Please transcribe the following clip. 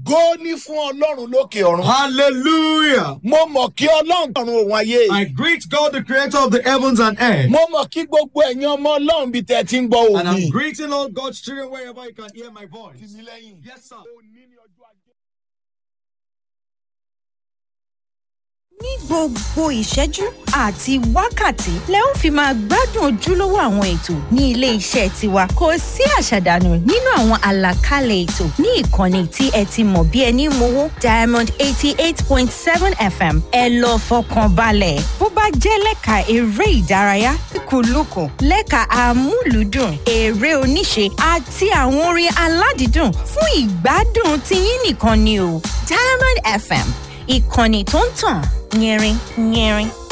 ògo ní fún ọlọ́run lókè ọ̀run. Hallelujah. mo mọ̀ kí ọlọ́run ọ̀run òun ayé. I greet God, the creator of the heavens and earth. mo mọ̀ kí gbogbo ẹ̀yin ọmọ ọlọ́run bíi tẹ̀ ti ń gbọ́ And òní. I'm greeting all God's children wherever you can hear my voice. Yes, sir. ní gbogbo ìṣẹ́jú àti wákàtí lẹ ó fi máa gbádùn ojúlówó àwọn ètò ní ilé iṣẹ́ tiwa kò sí àṣàdànù nínú àwọn àlàkalẹ̀ ètò ní ìkànnì tí ẹ ti mọ̀ bí ẹni mowó diamond eighty eight point seven fm ẹ lọ fọkàn balẹ̀ bó bá jẹ́ lẹ́ka eré ìdárayá kúlùkùn lẹ́ka amúlùúdùn eré oníṣe àti àwọn orin aládìídùn fún ìgbádùn tiyín nìkan ni o diamond fm ìkànnì tó ń tàn yẹrin yẹrin